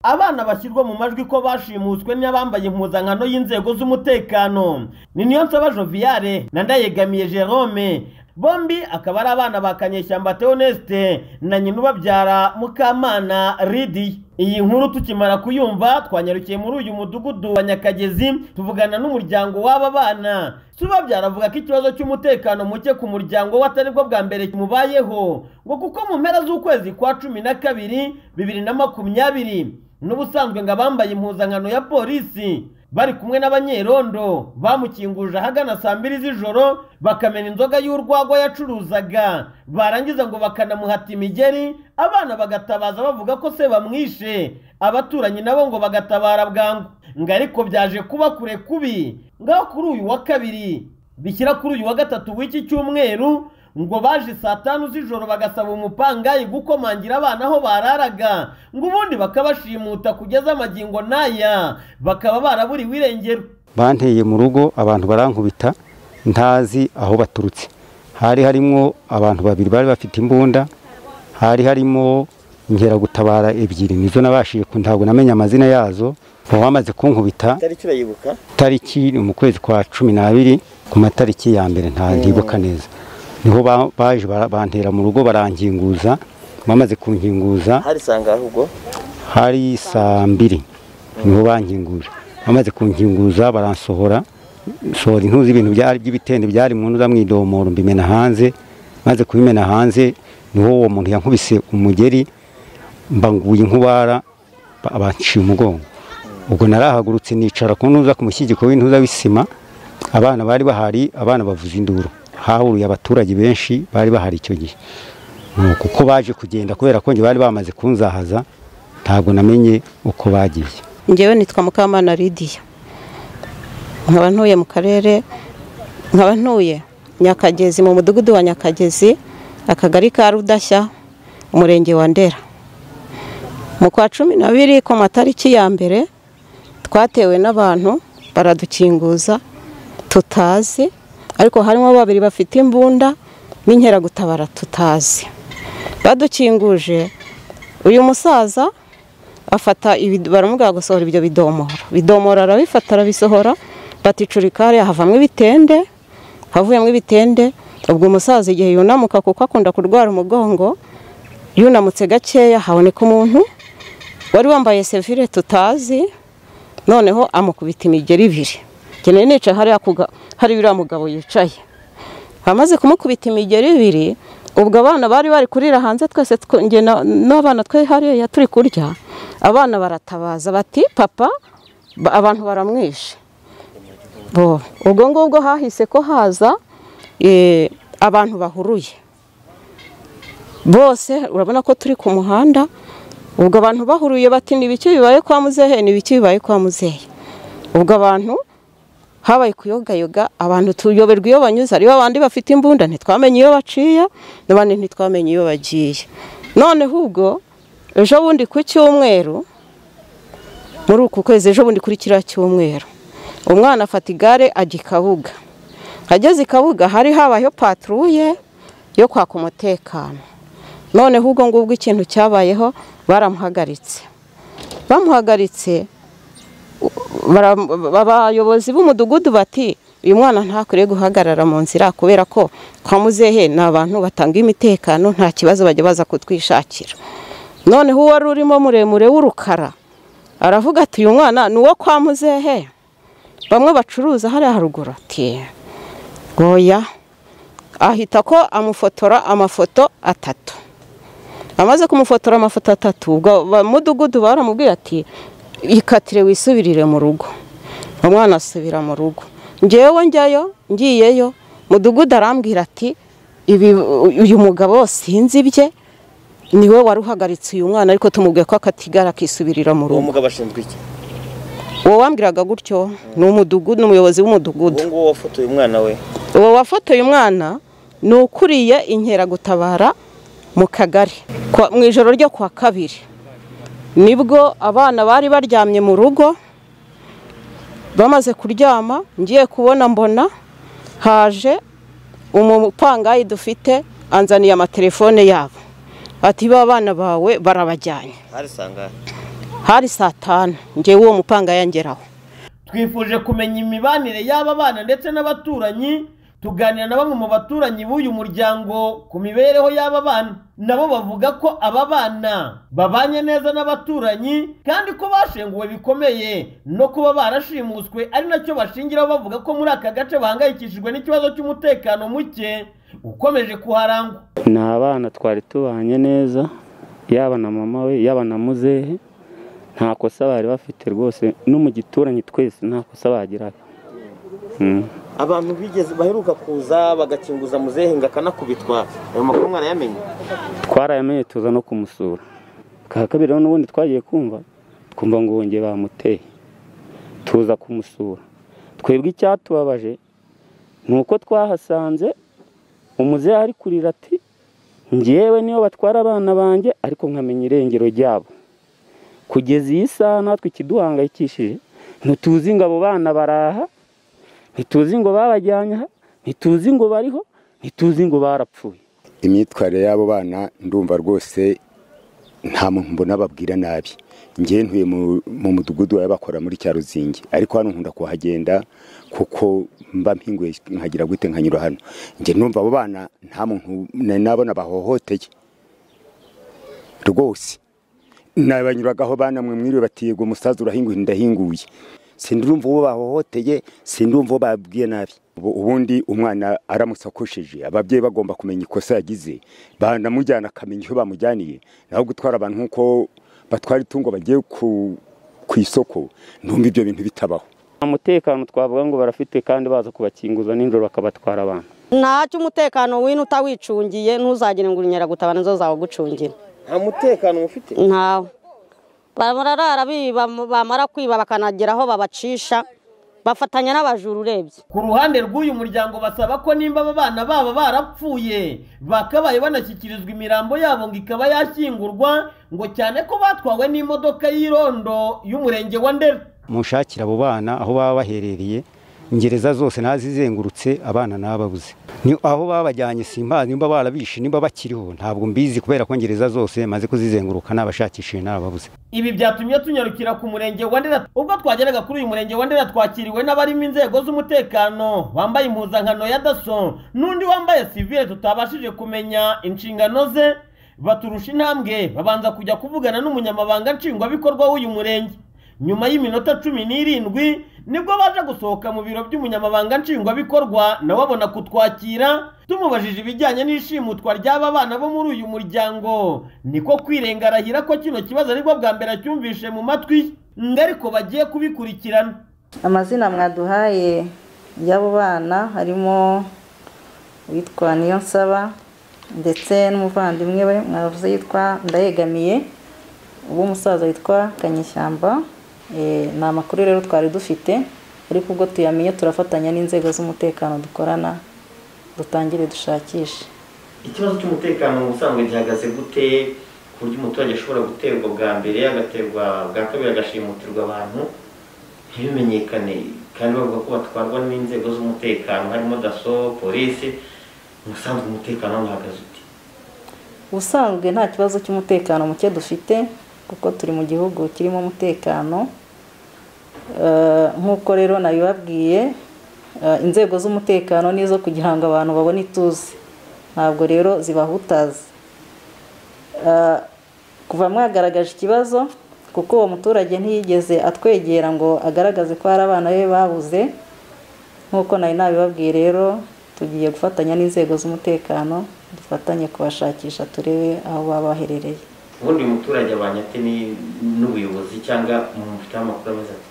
abana bashyirwa mu majwi ko bashimuswe n'abambaye impuzankano y'inzego z'umutekano ni niyo nsaba joviale na ndayegamiye jerome bombi akaba ari abana ba kanyeshyamba Theoneste na nyina ubabyara mukamana Lidi iyi nkuru tukimara kuyumva twanyarukiye muri uyu mudugudu wa nyakagezi tuvugana n'umuryango w'aba bana suba byaravuga ko ikibazo cy'umutekano muke ku muryango we atari bwo bwa mbere kimubayeho ngo kuko mu mpera z'ukwezi kwa cumi na kabiri bibiri na makumyabiri n'ubusanzwe ngo abambaye impuzankano ya polisi bari kumwe n'abanyerondo bamukinguje ahagana saa mbiri z'ijoro bakamena inzoga y'urwagwa yacuruzaga barangiza ngo bakanamuhata imigeri abana bagatabaza bavuga ko se bamwishe abaturanyi nabo ngo bagatabara bwangu ngo ariko byaje kuba kure kubi ngaho kuri uyu wa kabiri bishyira kuri uyu wa gatatu w'iki cyumweru ngo baje saa tanu z'ijoro bagasaba umupangayi gukomangira abana aho bararaga ngo ubundi bakabashimuta kugeza amagingo n'aya bakaba baraburiwe irengero banteye mu rugo abantu barankubita ntazi aho baturutse hari harimo abantu babiri bari bafite imbunda hari harimo inkeragutabara ebyiri nizo nabashije ntabwo namenya amazina yazo ubu bamaze kunkubita tariki urayibuka tariki ni mu kwezi kwa cumi n'abiri ku matariki ya mbere ntibuka neza niho ba- baje bara- bantera mu rugo barankinguza bamaze kunkinguza hari sanga ahubwo hari saa mbiri niho bankinguje bamaze kunkinguza baransohora sohora intuzi ibintu byari by'ibitende byari mu ntuza mu idomoro mbimena hanze maze kubimena hanze niho uwo muntu yankubise umugeri mba nguye inkubara ba- banciye umugongo ubwo narahagurutse nicara ku ntuza ku mushyigiko w'intuza w'isima abana bari bahari abana bavuza induru hahuruye abaturage benshi bari bahari icyo gihe Ni uko uko baje kugenda kubera ko njye bari bamaze kunzahaza ntabwo namenye uko bagiye ngewe nitwa mukamana lidiya nkaba ntuye mu karere nkaba ntuye nyakagezi mu mudugudu wa nyakagezi akagari ka rudashya umurenge wa ndera mu kwa cumi n'abiri ku matariki ya mbere twatewe n'abantu baradukinguza tutazi ariko harimo babiri bafite imbunda n'inkeragutabara tutazi badukinguje uyu musaza afata ibido- baramubwira gusohora ibyo bidomoro bidomoro arabifata arabisohora baticurikare havamo ibitende havuyemo ibitende ubwo umusaza igihe yunamuka kuko akunda kurwara umugongo yunamutse gakeya haboneka umuntu wari wambaye sevire tutazi noneho amukubita imigeri ibiri nkeneye nicaye hariya ku ga- hari uriya mugabo yicaye amaze kumukubita imigeri ibiri ubwo abana bari bari kurira hanze twese twe- njye na- n'abana twe hariya turi kurya abana baratabaza bati papa ba- abantu baramwishe Bo, ubwo ngubwo hahise ko haza eh, abantu bahuruye bose urabona ko turi ku muhanda ubwo abantu bahuruye bati ni ibiki bibaye kwa muzehe ni ibiki bibaye kwa muzehe ubwo abantu habaye kuyogayoga abantu tuyoberwa iyo banyuze hariho abandi bafite imbunda ntitwamenye iyo baciye n'abandi ntitwamenye iyo bagiye noneho ubwo ejo bundi ku cyumweru muri uku kwezi ejo bundi kuri kiriya cyumweru umwana afata igare ajya i kabuga ageze i kabuga hari habayeho paturuye yo kwaka umutekano noneho ubwo ngubwo ikintu cyabayeho baramuhagaritse bamuhagaritse bara- abayobozi b'umudugudu bati uyu mwana ntakwiriye guhagarara mu nzira kubera ko kwa muzehe ni abantu batanga imitekano nta kibazo bajya baza kutwishakira noneho uwari urimo muremure w'urukara aravuga ati uyu mwana ni uwo kwa muzehe bamwe bacuruza hariya haruguru ati goya ahita ko amufotora amafoto atatu amaze kumufotora amafoto atatu ubwo bamudugudu baramubwiye ati ikatire wisubirire mu rugo umwana asubira mu rugo ngewe njyayo ngiyeyo mudugudu arambwira ati ibi uyu mugabo sinzi ibye niwe wari uhagaritse uyu mwana ariko tumubwiye ko akatigara akisubirira mu uwo rugo mugabo ashinzwe iki uwo wambwiraga gutyo ni umudugudu ni umuyobozi w'umudugudu uwo nguwo wafotoye umwana we uwo wafotoye umwana ni ukuriye inkeragutabara mu kagari Kwa- mu ijoro ryo ku wa kabiri nibwo abana bari baryamye mu rugo bamaze kuryama ngiye kubona mbona haje umupangayi dufite anzaniye amatelefone yabo ati ba bana bawe barabajyanye hari sanga hari saa tanu ngewe uwo mupanga yangeraho twifuje kumenya imibanire y'aba bana ndetse n'abaturanyi tuganira na bamwe mu baturanyi b'uyu muryango ku mibereho y'aba bana nabo bavuga ko aba bana babanye neza n'abaturanyi kandi ko bashenguwe bikomeye no kuba barashimuswe ari nacyo bashingiraho bavuga ko muri aka gace bahangayikishijwe n'ikibazo cy'umutekano muke ukomeje kuharangwa ni abana twari tubanye neza yaba na mama we yaba na muzehe nta kosa bari bafite rwose no mu gituranyi twese nta kosa bagiraga Mm. abantu bigeze baheruka kuza bagakinguza muzehe ngo akanakubitwa ayo makuru mwarayamenye twarayamenye tuza no kumusura bwa kabiri rero n'ubundi twagiye kumva twumva ngo wongeye bamuteye tuza kumusura twebwe icyatubabaje ni uko twahasanze umuzehe ari kurira ati ngewe niyo batwara abana banjye ariko nkamenya irengero ryabo kugeza iyi saha natwe ikiduhangayikishije ntituzi ngo abo bana baraha ntituzi ngo babajyanye aha ntituzi ngo bariho ntituzi ngo barapfuye imyitwarire y'abo bana ndumva rwose nta muntu mbona babwira nabi ngewe ntuye mu- mu mudugudu baba bakora muri cya ruzingi ariko hano nkunda kuhagenda kuko mba mpinguye nkagira gute nkanyura hano nge numva abo bana nta muntu nari nabona bahohoteye rwose nabanyuragaho bana mwe mwiriwe batiyego umusaza urahinguye ndahinguye sindumva uwo bahohoteye sindumva uwo babwiye nabi Ubu- ubundi umwana aramusakoshije ababyeyi bagomba kumenya ikosa yagize banamujyana akamenya icyo bamujyaniye naho gutwara abantu nk'uko batwara itungo bagiye ku, ku isoko ndumva ibyo bintu bitabaho umutekano twavuga ngo barafite kandi baza kubakinguza nijoro bakabatwara abantu ntacyo umutekano wino utawicungiye ntuzagire ngo inkeragutabara nizo zawe gucungira nta mutekano mufite ntawe bararara biba bamara kwiba bakanagera aho babacisha bafatanya n'abajura urebye ku ruhande rw'uyu muryango basaba ko nimba aba bana baba barapfuye bakabaye banashyikirizwa imirambo yabo ngo ikaba yashyingurwa ngo cyane ko batwawe n'imodoka y'irondo y'umurenge wa ndera mushakira abo bana aho baba baherereye ingereza zose nazizengurutse abana nababuze ni aho babajyanye simbazi nimba barabishe nimba bakiriho ntabwo mbizi kubera ko ingereza zose maze kuzizenguruka nabashakishije nababuze ibi byatumye tunyarukira ku murenge wa ndera ubwo twageraga kuri uyu murenge wa ndera twakiriwe n'abarimo inzego z'umutekano wambaye impuzankano ya daso n'undi wambaye sivile tutabashije kumenya inshingano ze baturusha intambwe babanza kujya kuvugana n'umunyamabanga nshingwabikorwa w'uyu murenge nyuma y'iminota cumi n'irindwi nibwo baje gusohoka mu biro by'umunyamabanga nshingwabikorwa nawe abona kutwakira tumubajije ibijyanye n'ishimutwa ry'aba bana bo muri uyu muryango niko kwirengarahira ko kino kibazo aribwo bwa mbere acyumvishe mu matwi ye ngo ariko bagiye kubikurikirana amazina mwaduhaye y'abo bana harimo uwitwa niyonsaba ndetse n'umuvandimwe we mwavuze yitwa ndayegamiye uw'umusaza witwa kanyishyamba Eh, ni amakuru rero twari dufite ariko ubwo tuyamenye turafatanya n'inzego z'umutekano dukorana dutangire dushakishe ikibazo cy'umutekano mu busanzwe gihagaze gute ku buryo umuturage ashobora guterwa bwa mbere agaterwa bwa kabiri agashimutirwa abantu ntibimenyekane kandi bavuga ko batwarwa n'inzego z'umutekano harimo daso polisi umusanzwe umutekano wabo uhagaze uti ubusanzwe nta kibazo cy'umutekano muke dufite kuko turi mu gihugu kirimo umutekano Eh, nk'uko rero nabibabwiye eh, inzego z'umutekano nizo kugira ngo abantu babone ituze ntabwo rero zibahutaza Eh, kuva mwagaragaje ikibazo kuko uwo muturage ntiyigeze atwegera ngo agaragaze ko hari abana be babuze nk'uko nari nabibabwiye rero tugiye gufatanya n'inzego z'umutekano dufatanye kubashakisha turebe aho baba baherereye ubundi uyu muturage abanye ate ni- n'ubuyobozi cyangwa mufiteho amakuru ameze ati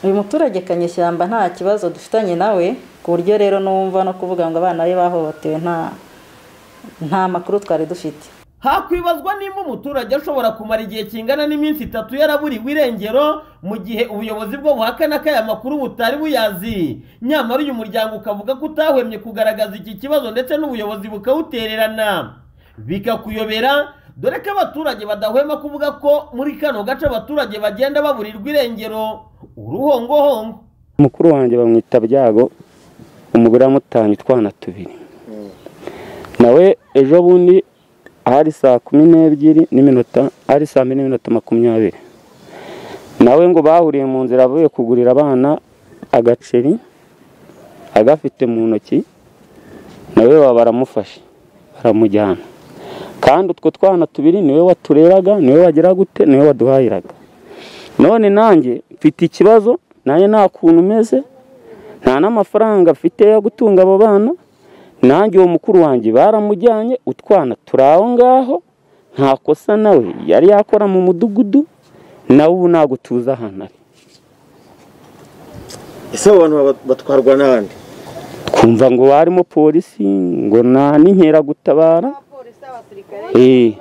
uyu muturage kanyeshyamba nta kibazo dufitanye nawe ku buryo rero n'uwumva no kuvuga ngo abana be bahohotewe nta nta makuru twari dufite hakwibazwa nimba umuturage ashobora kumara igihe kingana n'iminsi itatu yaraburiwe irengero mu gihe ubuyobozi bwo buhakana ko aya makuru butari buyazi nyamara uyu muryango ukavuga ko utahwemye kugaragaza iki kibazo ndetse n'ubuyobozi bukawutererana bikakuyobera dore ko abaturage badahwema kuvuga ko muri kano gace abaturage bagenda baburirwa irengero uruhongohongo mukuru wanjye bamwita byago umugore yamutange utwana tubiri nawe ejo bundi hari saa kumi n'ebyiri n'iminota hari saa mbiri n'iminota makumyabiri nawe ngo bahuriye mu nzira avuye kugurira abana agaceri agafite mu ntoki nawe baba baramufashe baramujyana kandi utwo twana tubiri niwe watureraga niwe wagira gute niwe waduhahiraga none nanjye mfite ikibazo nanjye nta kuntu umeze nta n'amafaranga mfite yo gutunga abo bana nanjye uwo mukuru wanjye baramujyanye utwana turi aho ngaho nta kosa nawe yari yakora mu mudugudu nawe ubu ntabwo tuzi ahantu ari ese abo bantu batwarwa n'abandi twumva ngo barimo polisi ngo nta n'inkeragutabara eee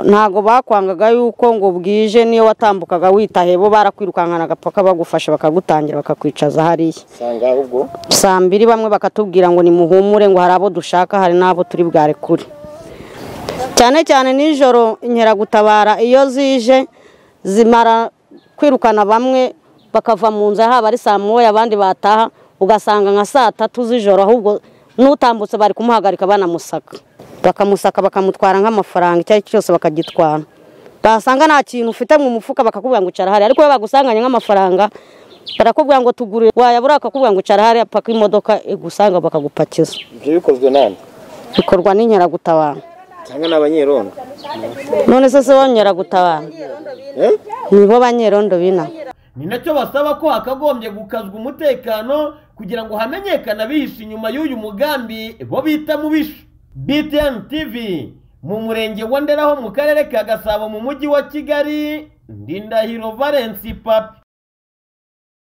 ntabwo bakwangaga yuko ngo bwije niyo watambukaga witahe bo barakwirukankanaga paka bagufasha bakagutangira bakakwicaza hariya usanga ahubwo saa mbiri bamwe bakatubwira ngo nimuhumure ngo hari abo dushaka hari n'abo turi bwarekure cyane cyane nijoro inkeragutabara iyo zije zimara kwirukana bamwe bakava mu nzu haba ari saa moya abandi bataha ugasanga nka saa tatu z'ijoro ahubwo n'utambutse bari kumuhagarika banamusaka bakamusaka bakamutwara nk'amafaranga icyo ari cyo cyose bakagitwara basanga nta kintu ufite mu mufuka bakakubwira ngo icara hariya ariko iyo bagusanganye nk'amafaranga barakubwira ngo tugure wayabura bakakubwira ngo icara hariya paka imodoka igusanga bakagupakiza ibyo bikozwe n'andi bikorwa n'inkeragutabara cyangwa n'abanyerondo none se se banyeragutabara eh? nibo banyerondo bina ni nacyo basaba ko hakagombye gukazwa umutekano kugira ngo hamenyekane abihishe inyuma y'uyu mugambi bo bita mubisha btn tv mu murenge wa ndera ho mu karere ka gasabo mu mujyi wa kigali ndindahiro valence papi